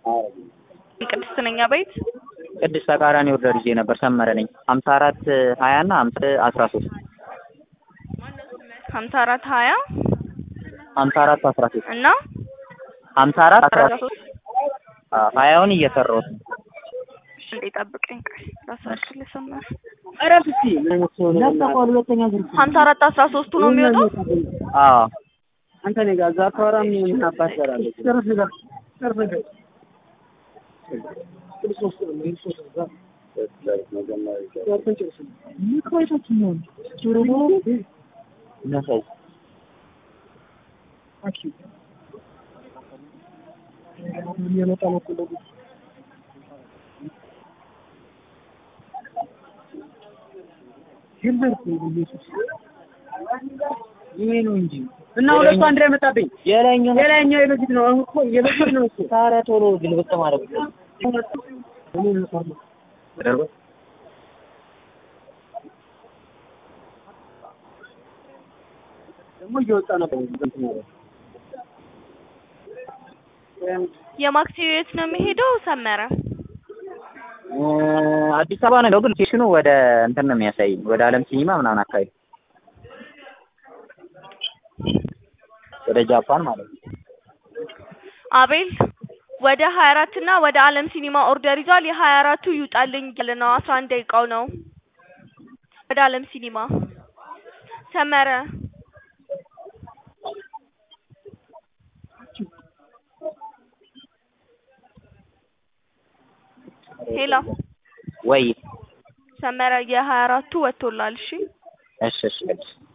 ቅድስት ነኝ አቤት። ቅድስት ተቃራኒ ኦርደር ይዤ ነበር። ሰመረ ነኝ። ሀምሳ አራት ሀያ እና ሀምሳ አስራ ሶስት ሀምሳ አራት ሀያ ሀምሳ አራት አስራ ሶስት እና ሀምሳ አራት አስራ አስራ ሶስት ሶስት ሀያውን እየሰራሁት ነው። እንዴ ጠብቀኝ ቆይ ላሳክል ሰመረ እረፍ እስኪ ነጠቋል። ሁለተኛ ዙር ሀምሳ አራት አስራ ሶስቱ ነው የሚወጣው። አዎ አንተ እኔ ጋር እዛ አታወራም። ምን አባት ትሰራለህ? ጨርስ ነገር ጨርስ ነገር ይሄ ነው እንጂ እና ሁለቱ አንድ ላይ መጣብኝ። የላይኛው የላይኛው የበፊት ነው። አሁን እኮ የበፊት ነው እሱ ታዲያ ቶሎ ግልብጥ ማድረግ ደግሞ እየወጣ ነበር። የማክሲ የት ነው የሚሄደው? ሰመረ አዲስ አበባ ነው ግን ሎኬሽኑ ወደ እንትን ነው የሚያሳይ ወደ አለም ሲኒማ ምናምን አካባቢ ወደ ጃፓን ማለት ነው። አቤል ወደ ሀያ አራት እና ወደ አለም ሲኒማ ኦርደር ይዟል። የሀያ አራቱ ይውጣልኝ እያለ ነው። አስራ አንድ ደቂቃው ነው። ወደ አለም ሲኒማ ሰመረ ሄሎ ወይ ሰመረ የሀያ አራቱ ወጥቶላል። እሺ እሺ እሺ